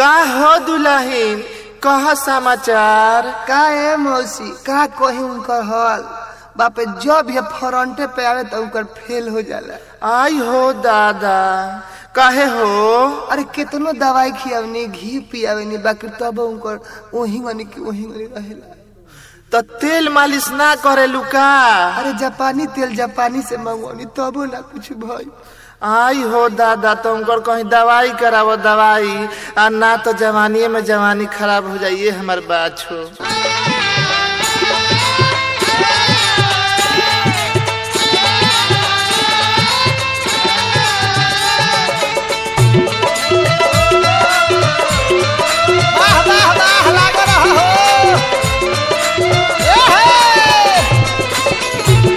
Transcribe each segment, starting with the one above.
का हो दुल्हन कह समाचार का है मौसी का कही उनकर हल बापे जब ये फ्रंटे पे आवे तो उनकर फेल हो जाला आई हो दादा काहे हो अरे कितनो दवाई खियावनी घी पियावनी बाकी तब उनकर वही गनी की वही गनी रहेला तो तेल मालिश ना करे लुका अरे जापानी तेल जापानी से मंगवानी तबो ना कुछ भई आई हो दादा तुमकर कहीं दवाई करावो दवाई आ ना तो जवानी में जवानी खराब हो जाइए हमार बात हो वाह वाह वाह लाग रहा हो ए हे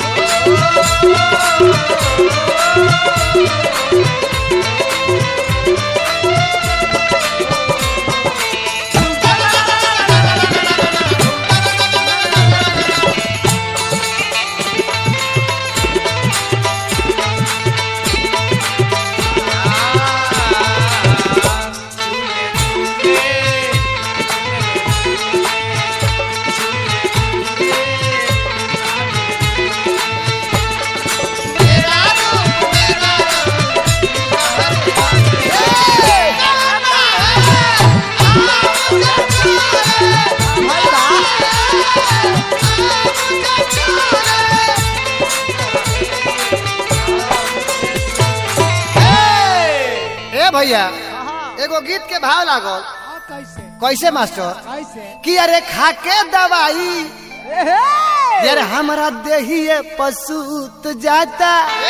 ए भैया एगो गीत के भाव लागल कैसे मास्टर कि अरे खाके दवाई यार हमारा देहिए पसूत जाता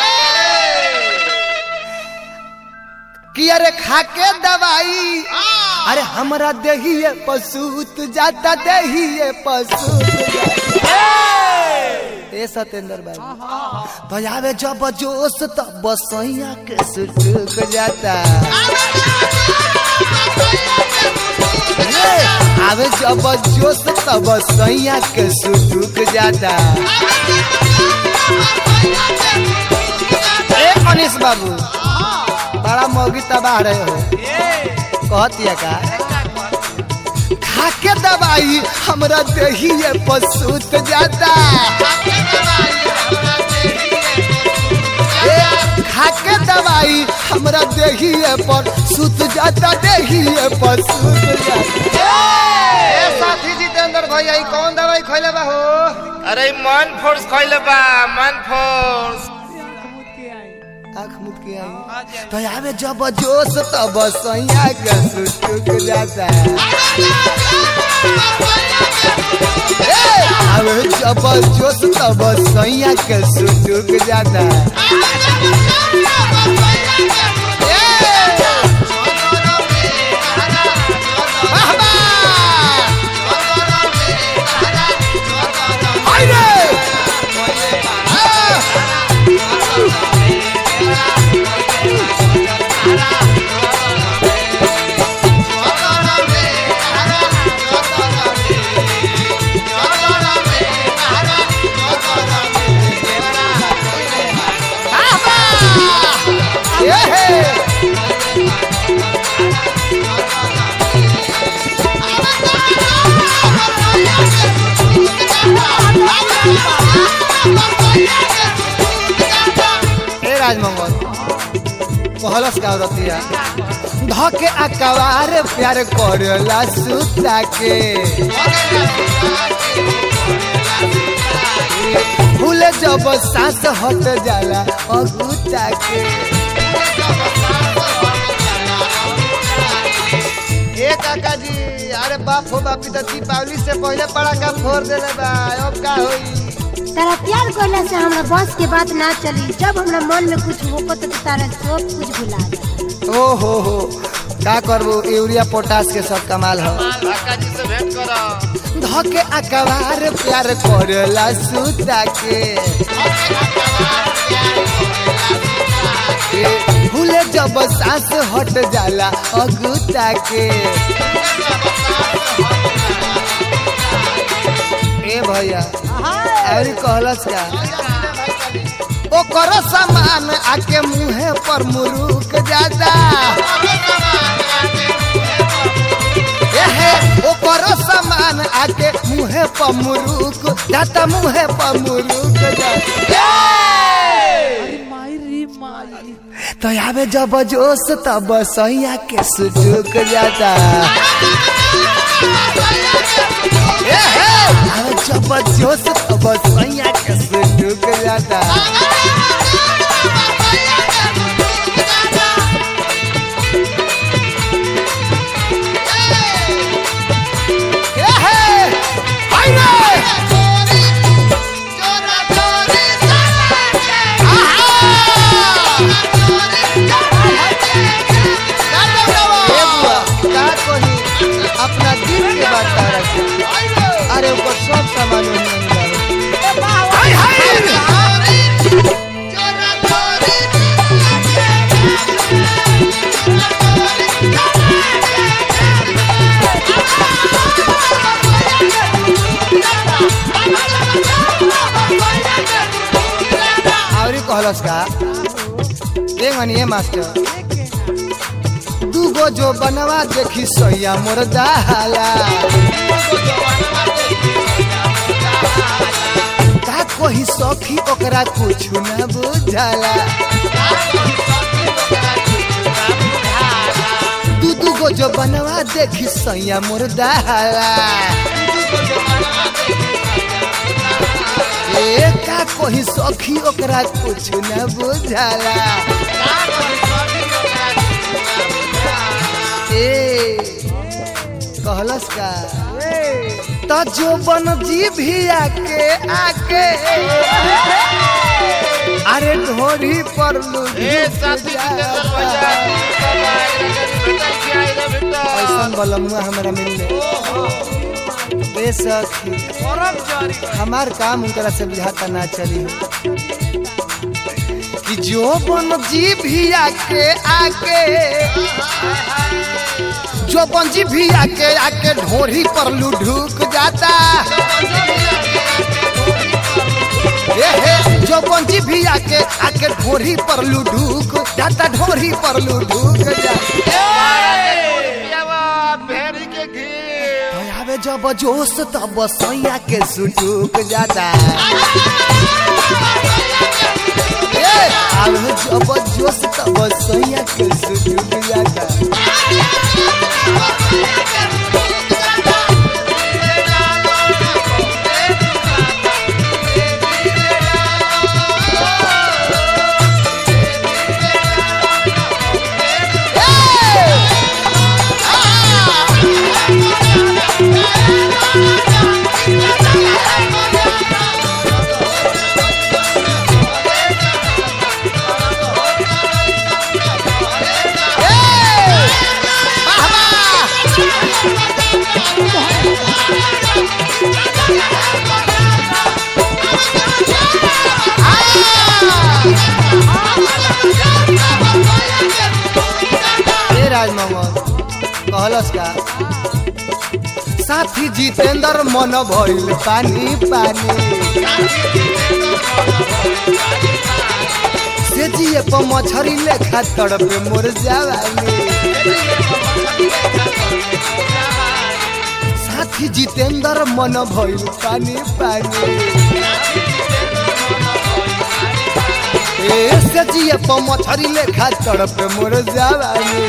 कि अरे खाके दवाई अरे हमारा देहिए पसूत जाता देहिए पसूत जाता ए सतेंद्र बाबू तो आवे जब जोश तब बसैया के सुटुक जाता ए, आवे जब जोश तब बसैया के सुटुक जाता ए अनिश बाबू बड़ा मौगी तबाह रहे हो कहतिया का खाके दवाई हमरा देहिए पसूत जाता ए, खाके दवाई हमरा देहिए पर सुत जाता देहिए पर सुत जाता ए साथी जितेंद्र भैया ई कौन दवाई खइले बा हो अरे मन फोर्स खैले बा मन फोर्स आँख मुद के आई तो आवे जब जोश तब सैया के सुटुक जाता ए, आवे जब जोश तब सैया के सुटुक जाता ए, वाह, वाह। हाय रे। आ। ये है ए राजमंगल कहलस का रतिया धके अकवार प्यार करला सुता के भूले जब सांस हट जाला अगुता के ए काका जी अरे बाप हो बापी तो दीपावली से पहले पड़ाका फोड़ देले बा अब का होई तारा प्यार करला से हमरा बस के बात ना चली जब हमरा मन में कुछ होको तो तारा सब कुछ भुला जा ओ हो हो का करबो यूरिया पोटास के सब कमाल हो काका जी से भेंट करो धके अकबार प्यार करला सुता के ए, भूले जब सांस हट जाला अगुता के ए भैया अरे कहलस का ओकर सामान आके मुहे पर मुरुक जाता ओकरो सामान आके मुहे पर मुरुक जाता मुहे पर मुरुक जाता तो आवे जब जोश तब सैया के सुजुक जाता ए हे, आवे जब जोश तब सैया के सुजुक जाता ए हे, हाय रे! ए बुआ, का कही अपना दिल के बात तारा से अरे ऊपर सब सामान ओनियन डालो। हाय हाय आवरी कहलस का ए मनिए मास्टर दू गो जो बनवा देखी सैया मोर जाला का कोही सखी ओकरा कुछ न बुझाला दू दू गो जो बनवा देखी सैया मोर जाला ए का कोही सखी ओकरा कुछ न बुझाला ए कहलस का तो जो बन जी भी आके आके अरे ढोरी पर ऐसा बलमुआ हमरा मिलले बेसखी हमार काम उनकरा से बुझाता ना चली कि जो बन जी भी आके आके जो बंजी भी आके आके ढोरी पर लुढ़ुक जाता ए हे जो बंजी भी आके आके ढोरी पर लुढ़ुक जाता ढोरी पर लुढ़ुक जाता भेड़ी के घी तो आवे जब जोश तब सैया के सुटुक जाता ए, आवे जब जोश तब सैया के सुटुक जाता ए राजमोहन कहलस का साथी जितेंद्र मन भइल पानी पानी से जिए प मछरी लेखा तड़पे मोर जवानी साथी जितेंद्र मन भइल पानी पानी ए से जिए प मछरी लेखा तड़पे मोर जवानी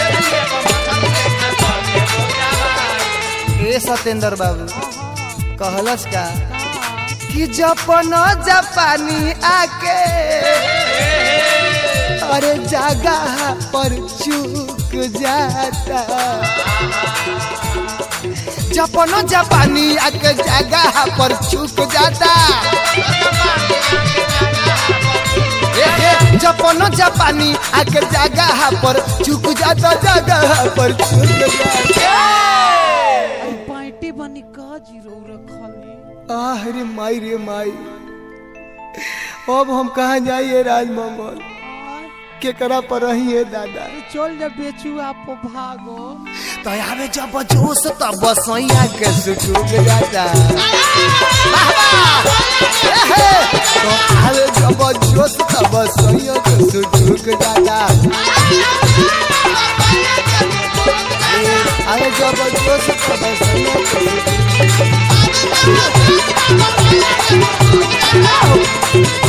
ए सत्येंद्र बाबू कहलस का कि जपन जापानी आके अरे जगह पर चूक जाता जपन जापानी आके जगह पर चूक जाता ए, ए, जपन जापानी आके जगह पर चूक जाता जगह पर चूक जाता पाइटे बनी का जीरो रखले आह रे माई रे माई अब हम कहाँ जाइए राजमंगल केकरा पर रहिए दादा चल जब बेचू आप भागो तो आवे जब जोश तब बसैया के सुटुक जाता वाह, वाह! ए, हे! तो आवे जब जोश तब बसैया के सुटुक जाता ए, आवे में जब जोश तब सैया के